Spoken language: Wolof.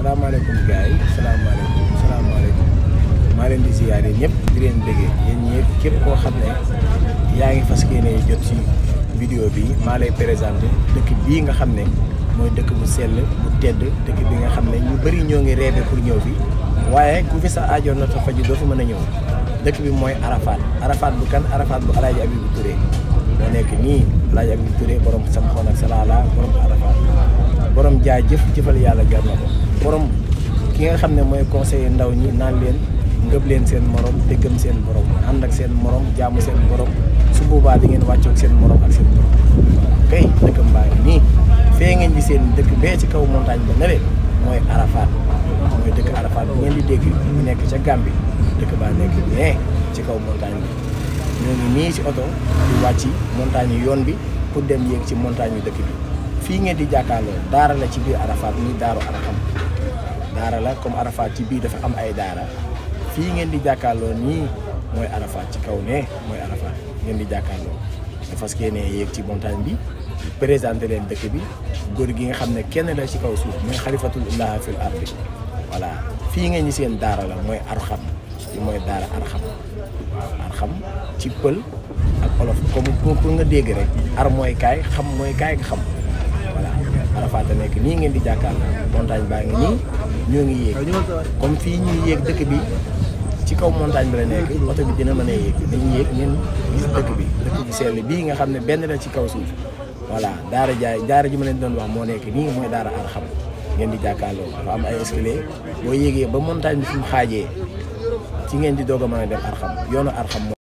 salaamaaleykum gars yi salaamaaleykum salaamaaleykum maa leen di ziyaare ñëpp di leen bëggee yéen ñëpp képp koo xam ne yaa ngi fas yéene jot ci vidéo bi maa lay présenté dëkk bii nga xam ne mooy dëkk bu sell bu tedd dëkk bi nga xam ne ñu bëri ñoo ngi rêvé pour ñëw fi waaye ku fi sa aajoon na ta faju doo fi mën a ñëw dëkk bi mooy Arafat Arafat bu kan Arafat bu Alaaji Abibu Touré moo nekk nii Alaaji Abibu Touré borom sam xoon ak salaala borom Arafat borom jaay jëf jëfal yàlla jar na ko borom ki nga xam ne mooy conseiller ndaw ñi naan leen ngëb leen seen morom te gëm seen borom ànd ak seen morom jaamu seen borom su boobaa di ngeen wàccoog seen morom ak seen borom kay dëkk mbaa ngi nii fee ngeen di seen dëkk bee ci kaw montagne ba ne leen mooy Arafat mooy dëkk Arafat bi ngeen di dégg bu nekk ca Gambie dëkk baa nekk nee ci kaw montagne bi ñoo ngi nii ci oto di wàcc montagne yi yoon bi pour dem yéeg ci montagne yu dëkk bi fii ngeen di jàkkaarloo daara la ci biir Arafat muy daaru Arxam daara la comme Arafat ci biir dafa am ay daara fii ngeen di jàkkaarloo nii mooy Arafat ci kaw ne mooy Arafat ngeen di jàkkaarloo dafa fas yéene yéeg ci montagne bi présenté leen dëkk bi góor gi nga xam ne kenn la ci kaw suuf muy xalifatullah fil ardi voilà fii ngeen di seen daara la mooy Arxam fi mooy daara Arxam Arxam ci pël ak olof comme pour nga dégg rek ar mooy kaay xam mooy kaay nga xam voilà Arafat a nekk nii ngeen di jàkkaarloo montagne baa ngi nii ñoo ngi yéeg comme fii ñuy yéeg dëkk bi ci kaw montagne bi la nekk oto bi dina mën a yéeg dañuy yéeg ngeen gis dëkk bi dëkk bu sell bii nga xam ne benn la ci kaw suuf voilà daara jaay daara ji ma leen doon wax moo nekk nii mooy daara Arxam ngeen di jàkkaarloo dafa am ay escalier boo yéegee ba montagne bi fi mu xaajee ci ngeen di doog a mën a dem Arxam yoonu Arxam